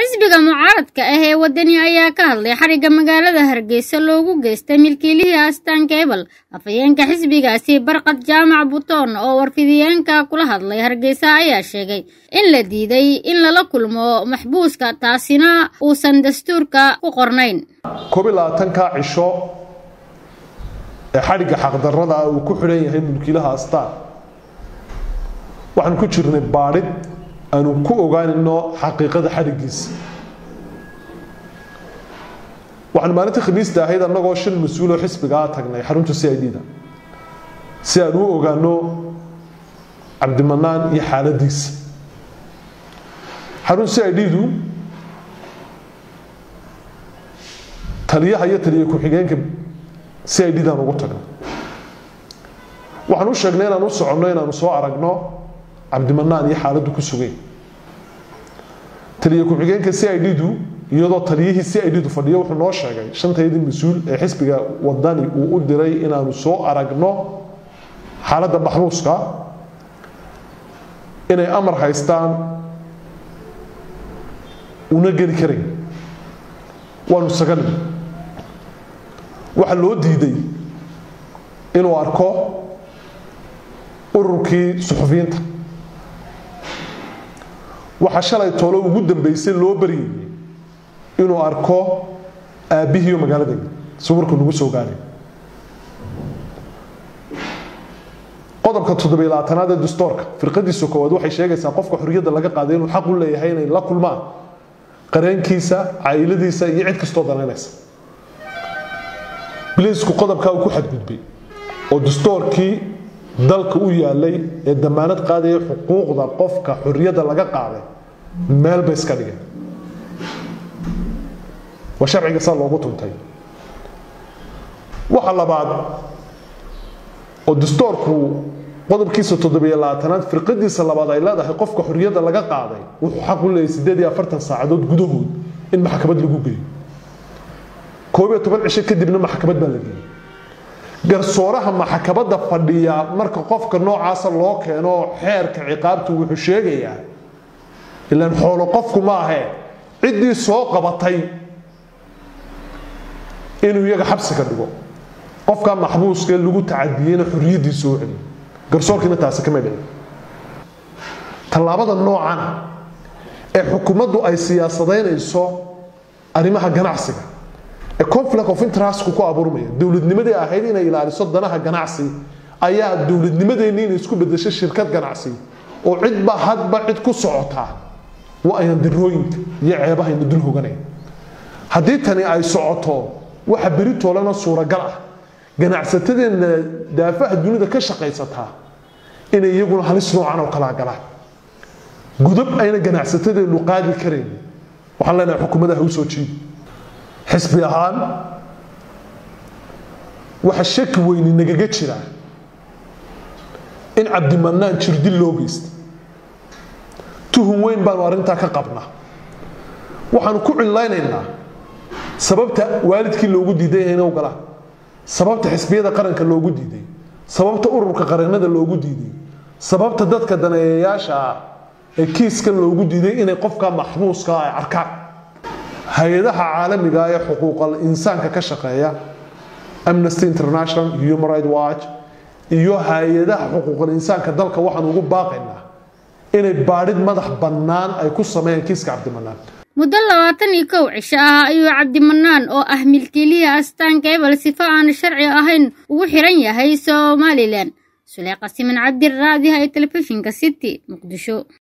xisbiga mucaaradka ah ee wadani ayaa ka hadlay xarigga magaalada hargeysa loogu geystay milkiilihii astaan keebal afhayeenka xisbigaasi barqad jaamac butoon oo warfidiyeenka kula hadlay hargeysa ayaa sheegay in la diiday in lala kulmo maxbuuska taasina uusan dastuurka ku qornayn koob iyo labaatanka cisho ee xadhigga xaqdarrada ah uu ku xidhan yahay mulkiilaha astaan waxaan ku jirnay baadhid aanu ku ogaanayno xaqiiqada xadhiggiisa waxaan maalintii khamiista ahayd annagoo shan mas-uuloo xisbigaa tagnay xarunta c i d da si aan u ogaano cabdimanaan iyo xaaladiisa xarun c i d du taliyaha iyo taliya ku-xigeenka c i d daan ugu tagnay waxaan u sheegnay inaan u soconno inaanu soo aragno cabdimanaan iyo xaaladdu ku sugay taliya ku-xigeenka c i d du iyadoo taliyihii c i d du fadhiyo wuxuu noo sheegay shantayadii mas-uul ee xisbiga wadani uu u diray inaanu soo aragno xaaladda maxbuuska inay amar haystaan una geli karayn waanu saganay waxaa loo diiday inuu arko ururkii suxufiyiinta waxaa shalay toolo ugu dambeysay loo baryayay inuu arko aabbihiiyo magaalada sawirku nagu soo gaaray qodobka toddobiy labaatanaad ee dastoorka firqadiisa koowaad waxay sheegaysaa qofka xorriyadda laga qaaday inuu xaq u leeyahay inay la kulmaan qareenkiisa caa'iladiisa iyo cid kastoo danaynaysa biliisku qodobkaa uu ku xadgudbay oo dastoorkii dalka u yaalay ee damaanad qaadaya xuquuqda qofka xorriyadda laga qaaday meel bay iska dhigeen waa sharciga saa loogu tuntay waxa labaad oo dastoorku qodobkiisa toddobiyo labaatanaad firqadiisa labaad ay leedahay qofka xorriyadda laga qaaday wuxuu xaq u leeyahay siddeed iyo afartan saacadood gudahood in maxkamad lagu geeyo koob iyo toban cisho kadibna maxkamad baa la geeyey garsooraha maxkamadda fadhiya marka qofka noocaasa loo keeno xeerka ciqaabtu wuxuu sheegayaa ilaan xoolo qofku ma ahee ciddii soo qabatay inuu iyaga xabsiga dhigo qofkaa maxbuuska lagu tacadiyeyna xorriyaddiisa u celiyo garsoorkiina taasi kama dhicin tallaabada noocan ee xukuumaddu ay siyaasadaynayso arrimaha ganacsiga ee conflict of interestku ku abuurmaya dowladnimadii ahayd inay ilaaliso danaha ganacsi ayaa dowladnimadeenni inay isku bedesho shirkad ganacsi oo cidba hadba cid ku socotaa waa ayaan darooyinka iyo ceebahayna dul hoganay haddii tani ay socoto waxa beri toolana suuragal ah ganacsatadeenna daafaha dunida ka shaqaysataa inay iyaguna halis noocan oo kalaa galaan gudub ayna ganacsatadeennu qaadi karayn waxaan leenahay xukuumadda ha u soo jiidi xisbi ahaan waxa shaki weyni nagaga jira in cabdimanaan jirdil loo geystay tuhun weyn baanu arrintaa ka qabnaa waxaanu ku cillaynaynaa sababta waalidkii loogu diiday inay u galaan sababta xisbiyada qaranka loogu diiday sababta ururka qareennada loogu diiday sababta dadka daneeyayaasha ah ee kiiskan loogu diiday inay qofka maxbuuska ay arkaan hay-adaha caalamiga ee xuquuqal insaanka ka shaqeeya amnesty international human right watch iyo hay-adaha xuquuqal insaanka dalka waxaan ugu baaqaynaa inay baadhid madax bannaan ay ku sameeyaan kiiska cabdimanaan muddo labaatan iyo kow cisho ah ayuu cabdimanaan oo ah milkiilihii astaan keebal sifo aan sharci ahayn ugu xiran yahay somalilan suleeqa siman cabdi raadiha ee telefishinka city muqdisho